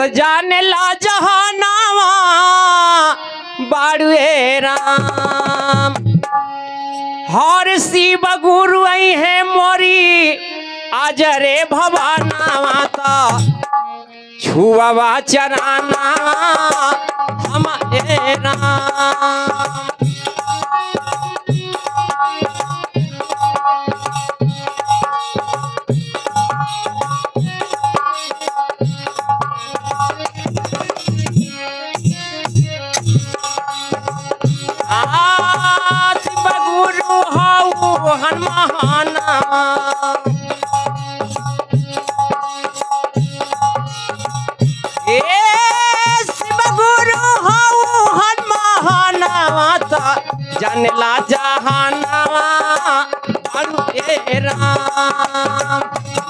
त जाने ला जहानावा बाड़ुए राम हर शिव गुरु आई है मोरी आज रे भवानावा त छुआवा चराना हम ए राम आ शिव गुरु हऊ हनुमाना ए शिव गुरु हऊ हनुमाना जनला जहानावा अरु ए राम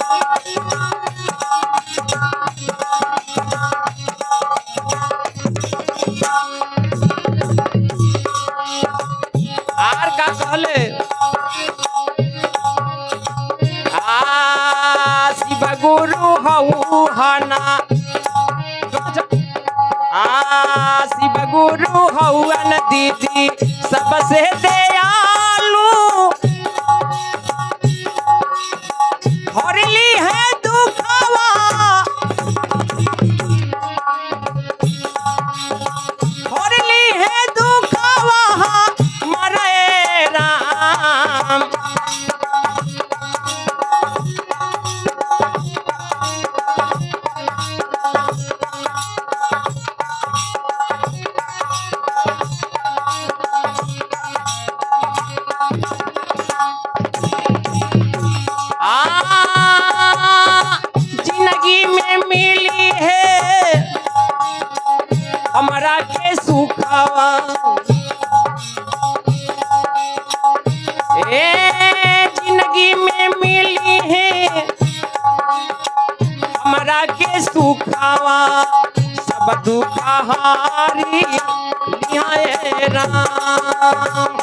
आर का कहले आ शिव गुरु हऊ हना आ शिव गुरु हौवन दीदी सबसे दयालु हरली है दुखवा हरली है दुखवा मरे राम आ जिंदगी में मिली है हमरा के सुखावा ए जिंदगी में मिली है हमरा के सुखावा सब दुख हारी लिया ए राम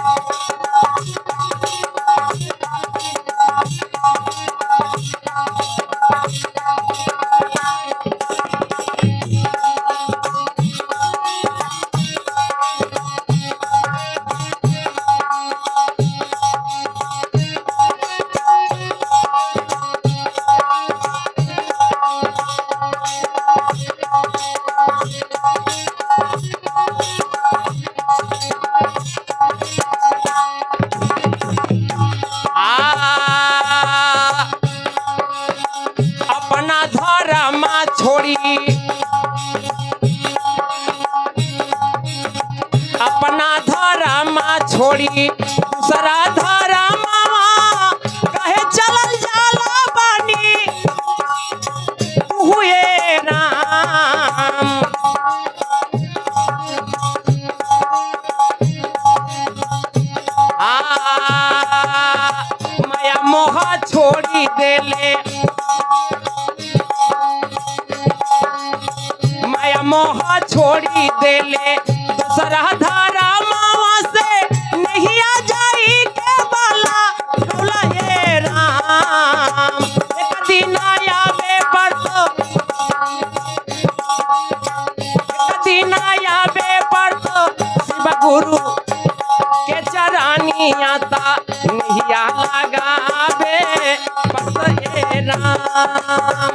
आ अपना धर्म छोड़ी अपना धर्म छोड़ी दूसरा धर्म कहे चलल जाला बानी हुए राम आ माया मोह छोड़ी देले माया मोह छोड़ी देले दूसरा धारा मावा से नहीं आ जाई के बाला डोला ये राम एक दिन आवे पर तो एक दिन आवे पर तो शिव गुरु के चरानी आता नहिया लगावे बस ये राम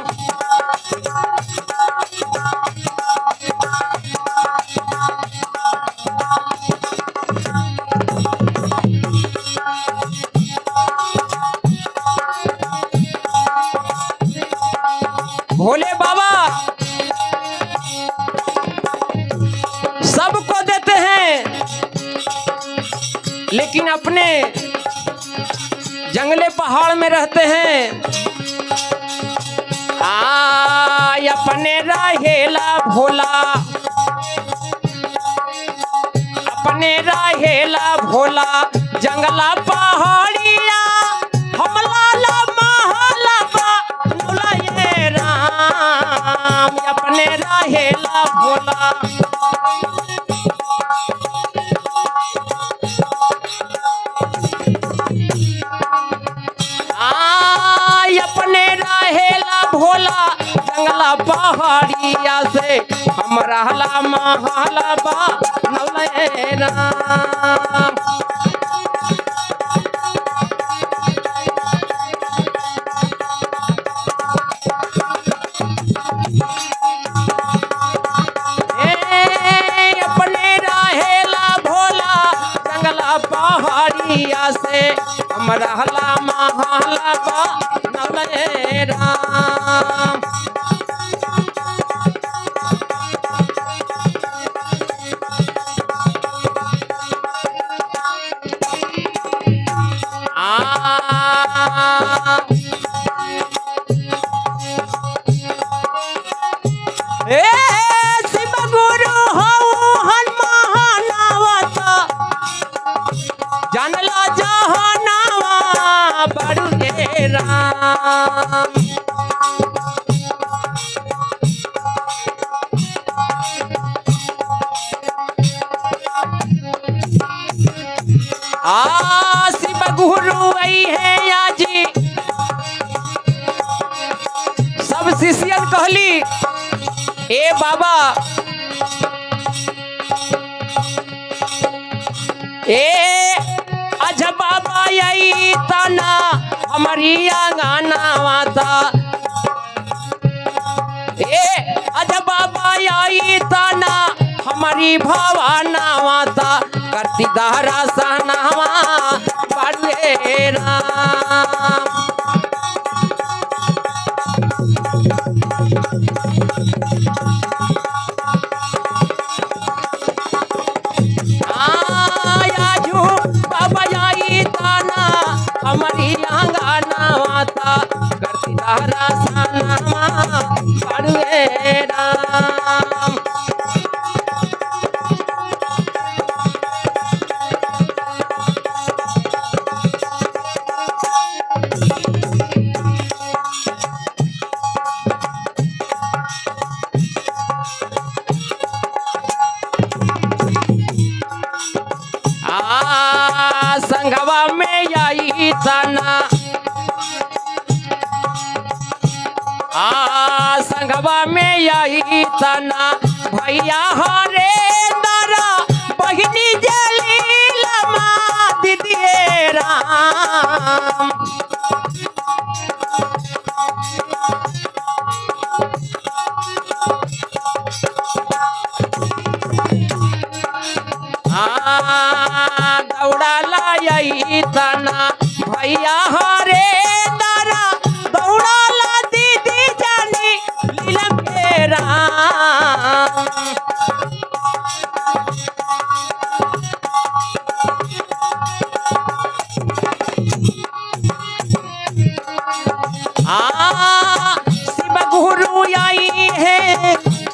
भोले बाबा सबको देते हैं लेकिन अपने जंगले पहाड़ में रहते हैं आ अपने रहेला भोला अपने रहेला भोला जंगला पहाड़िया हमला ला महला बा भोला ये राम अपने रहेला भोला आ अपने रहेला भोला जंगला जंगला पहाड़िया से हम रहला महला बा नौले राम ए, अपने रहेला भोला जंगला पहाड़िया से हम रहला महला बा नौले राम आ ए शिव गुरु हऊ हनुमानावत जानला जहानावा बड़ू रे राम आ शिव गुरु आई है आजी सब शिष्यन कहली ए बाबा ए अज बाबा आई तना हमारी आंगना माता ए अज बाबा आई तना हमारी भवाना माता करती दहरा सहनावा बड़े राम आयाजू बाबा आई ताना हमारी आंगना माता करती दारा सानामा बड़ुए राम आ संगवा में आई तना आ संगवा में आई तना भैया हरे दरा बहिनी जलीलमा दीदी राम आ दौड़ा लाई तना भैया हरे दारा दौड़ा ला दीदी जानी लीला के राम आ शिव गुरु आई है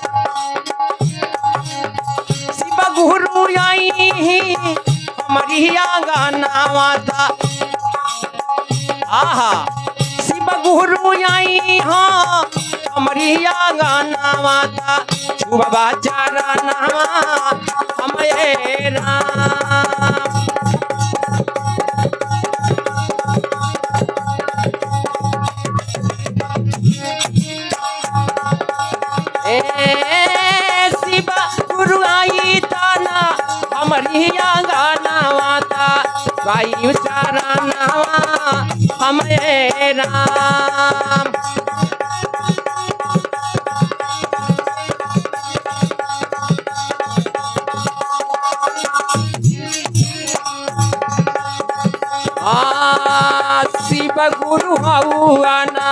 शिव गुरु आई हमारी गाना माता आहा शिव गुरु आई हाँ हमारी गाना माता छुबा चरण हमें राम ए शिव गुरु आई ताना हमारी गाना माता वायु चारानावा हमें राम आ शिव गुरु हौआना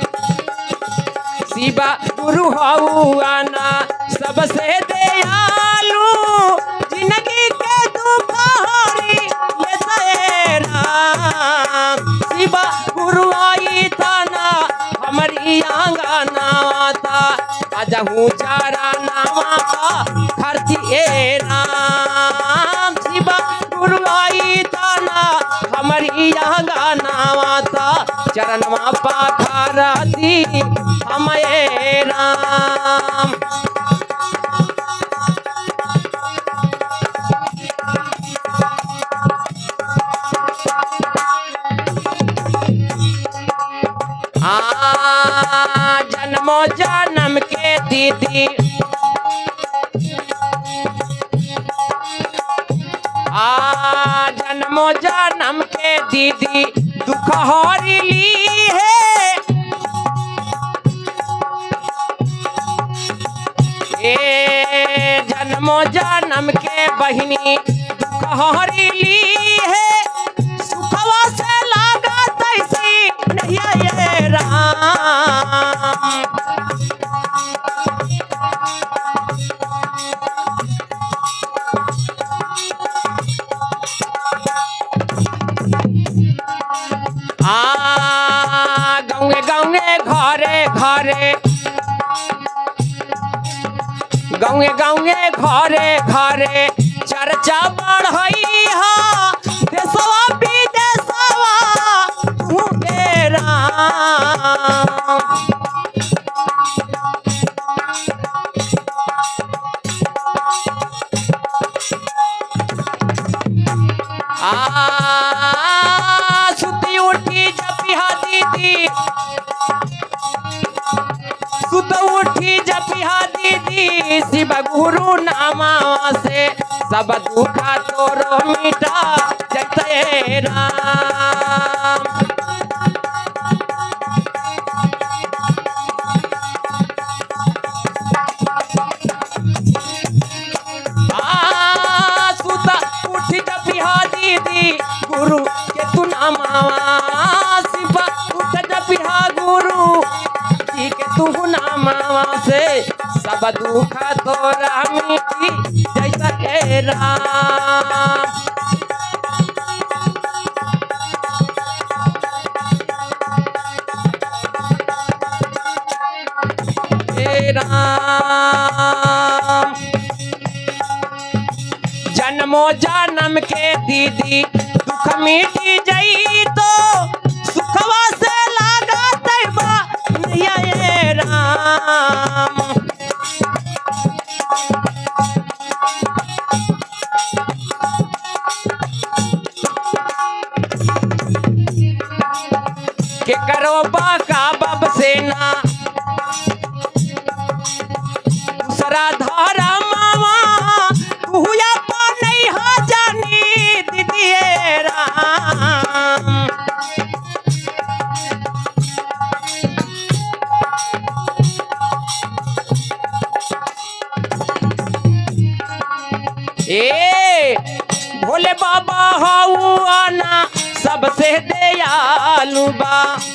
शिव गुरु हौआना सबसे दयालु जिंदगी के दुपहरी ले तेरा शिव गुरु आई तना हमारी आंगना माता अजहू चारा नामा का खर्ची ए राम शिव गुरु आई तना हमारी आंगना माता चरणवा पाखारा दी हमें राम आ जन्मो जन्म के दीदी आ जन्मो जन्म के दीदी दुख हरी ली है ए जन्मो जन्म के बहिनी दुख हरी ली है सुखवा से लागा तैसी नहीं ये राम आ गाँवे गाँवे घरे घरे गाँवे गाँवे घरे घरे चर्चा बढ़ई हा देशवा विदेशवा तू के राम आ सुती उठी जपिहा दीदी सुत उठी जपिहा दीदी शिव गुरु नामा से सब दुखा तोरो मिटा जय राम आ सुता उठ जपिहा दीदी गुरु के तू नामावा शिवा उठ जपिहा गुरु जी के तू नामावा से सब दुख तोरा मिटी जैसा के राम हे राम जन्मो जन्म के दीदी दुख मिटी जई तो सुखवा से लागा तैबा नैया ये राम के करो बाका बब सेना दूसरा धारा मामा तू या पा नहीं हा जानी दीदी राम ए भोले बाबा हाउ आना सबसे दयालु बा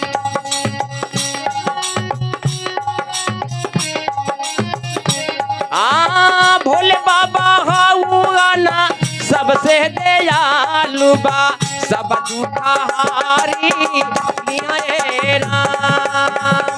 आ भोले बाबा हाउ आना सबसे दयालु बा सब झूठा हारी लिया ए राम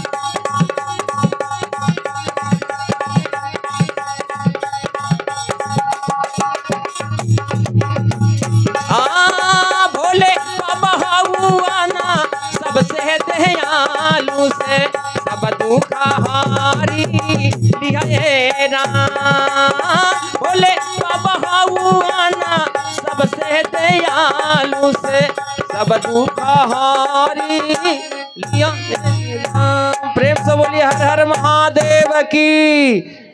आ भोले बाबा हाउआना सबसे दयालु से सब दुख हारी लिया ये राम भोले बाबा हाउआना सबसे दयालु से सब दुख हारी लिया ये राम प्रेम से बोलिए हर हर महादेव की